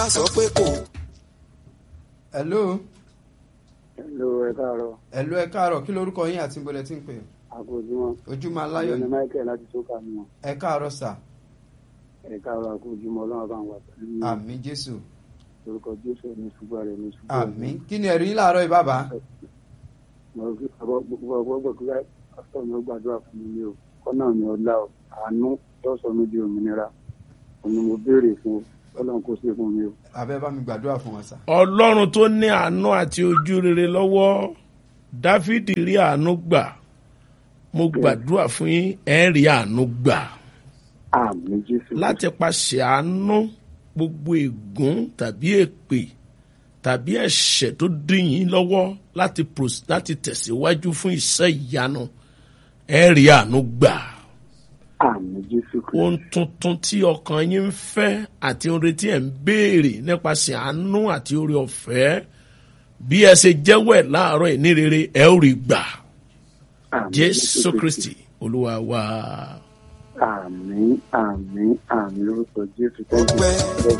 a sọ pé kò. hello Hello, ẹ káàárọ̀. hello ẹ káàárọ̀ kí lorúkọ yín àti ìbọlẹ̀ tí ń pè Àkójúmọ́. ojúmọ́ aláyọ̀ Ní ni Michael láti Sókà ni wọn. ẹ káàárọ̀ sà Ẹ káàárọ̀ àkójúmọ́ ọlọ́run bá ń wà pẹ̀lú yín. àmì jésù Orúkọ Jésù ní ṣùgbọ́n rẹ̀ ní ṣùgbọ́n. àmì kí ni ẹ̀rí yín láàárọ̀ yìí bàbá Mo rí ọgbọ́ gbogbo ọgbọ́ kí pásítọ̀ mi ó gbàdúrà fún mi ní o. Kọ́nà mi ọ̀la o. Àánú lọ́sọ̀ mi di òmìnira. Òun ni mo béèrè fún o. Ọlọ́run kò ṣe fún mi o. abẹ́ bá mi gbàdúrà fún wọn sà ọlọ́run tó ní àánú àti ojú rere lọ́wọ́ dáfídì rí àánú gbà mo gbàdúrà fún yín ẹ rí àánú gbà Àmì Jésù. láti paṣẹ àánú gbogbo ègún tàbí èpè tàbí ẹ̀ṣẹ̀ tó dín yín lọ́wọ́ láti pros- láti tẹ̀síwájú fún iṣẹ́ ìyanu ẹ rí àánú gbà Àmì Jésù Kristi. ohun tuntun tí ọkàn yín ń fẹ́ àti ohun retí ẹ̀ ń béèrè nípasẹ̀ àánú àti oore ọ̀fẹ́ bí ẹ ṣe jẹ́wọ́ ẹ̀ láàárọ̀ ẹ̀ ní rere ẹ ó rí gbà Àmì jésù kristi olúwa wa. Àmì àmì àmì lórúkọ Jésù. Thank you. Ọpẹ́